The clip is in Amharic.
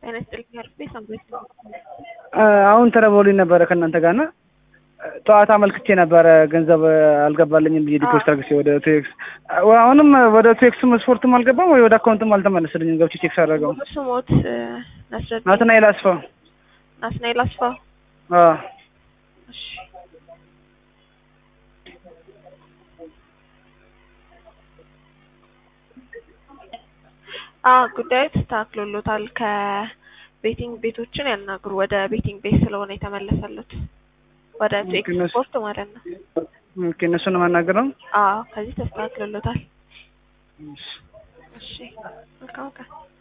ጤና ይስጥልኝ አርፌ ሰንበት አሁን ተደውሎልኝ ነበረ ከእናንተ ጋር እና ጠዋት አመልክቼ ነበረ ገንዘብ አልገባልኝም ብዬ ዲፖዚት አድርጌ ወደ ቴክስ አሁንም ወደ ቴክስም ስፖርትም አልገባም ወይ ወደ አካውንትም አልተመለስልኝም ገብቼ ቼክ ሳደርገው ስሞት ነስረድ ናትናኤል አስፋው ናትናኤል አስፋው አዎ እሺ አዎ ጉዳዩ ተስተካክሎሎታል ከቤቲንግ ቤቶችን ያናግሩ ወደ ቤቲንግ ቤት ስለሆነ የተመለሰሉት ወደ ቴክስ እነሱ- ስፖርት ማለት ነው ኦኬ እነሱን ነው የማናገረው አዎ ከዚህ ተስተካክሎሎታል እሺ መልካም ቀን